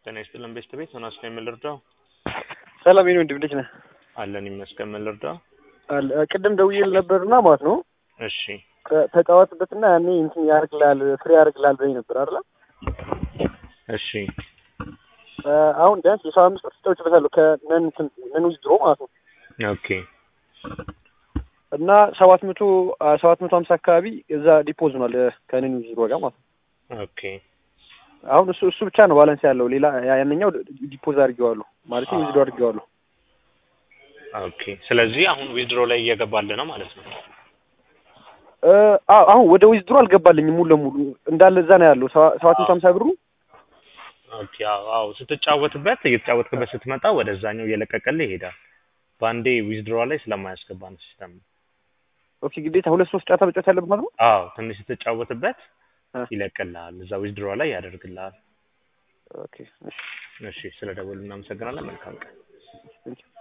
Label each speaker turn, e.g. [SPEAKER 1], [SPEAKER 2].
[SPEAKER 1] ጤና ይስጥልን ቤስት ቤት ሆናስ ነው የምልርዳው
[SPEAKER 2] ሰላም የኔ ወንድም እንዴት ነህ?
[SPEAKER 1] አለን ይመስገን የምልርዳው
[SPEAKER 2] አለ ቅድም ደውዬልህ ነበርና ማለት ነው
[SPEAKER 1] እሺ
[SPEAKER 2] ተ- ተጫወትበትና ያኔ እንትን ያደርግልሃል ፍሬ ያደርግልሃል ብለኝ ነበር አይደለ?
[SPEAKER 1] እሺ
[SPEAKER 2] እ፣ አሁን ቢያንስ የሰባ አምስት ብር ተጫውቼበታለሁ ከነን እንትን ነን ዊዝድሮ ማለት ነው
[SPEAKER 1] ኦኬ
[SPEAKER 2] እና ሰባት መቶ ሰባት መቶ ሀምሳ አካባቢ እዛ ዲፖዝ ሆኗል እ፣ ከነን ዊዝድሮ ጋር ማለት ነው።
[SPEAKER 1] ኦኬ
[SPEAKER 2] አሁን እሱ እሱ ብቻ ነው ባላንስ ያለው ሌላ ያ- ያንኛው ዲፖዝ አድርጌዋለሁ ማለት ዊዝድሮ አድርጌዋለሁ።
[SPEAKER 1] ኦኬ ስለዚህ አሁን ዊዝድሮ ላይ እየገባልህ ነው ማለት ነው
[SPEAKER 2] እ፣ አዎ አሁን ወደ ዊዝድሮ አልገባልኝም ሙሉ ለሙሉ እንዳለ እዛ ነው ያለው ሰባ- ሰባት መቶ ሀምሳ ብሩ
[SPEAKER 1] ኦኬ አዎ አዎ ስትጫወትበት እየተጫወትክበት ስትመጣ ወደዛኛው እየለቀቀልህ ይሄዳል በአንዴ ዊዝድሮ ላይ ስለማያስገባ ነው ሲስተም
[SPEAKER 2] ኦኬ ግዴታ ሁለት ሶስት ጨዋታ መጫወት ያለበት ማለት ነው።
[SPEAKER 1] አዎ ትንሽ ስትጫወትበት
[SPEAKER 2] እ።
[SPEAKER 1] ይለቅልሃል እዛ ዊዝድሮ ላይ ያደርግልሃል
[SPEAKER 2] ኦኬ እሺ
[SPEAKER 1] እሺ ስለ ደወሉ እናመሰግናለን መልካም ቀን
[SPEAKER 2] ቴንኪው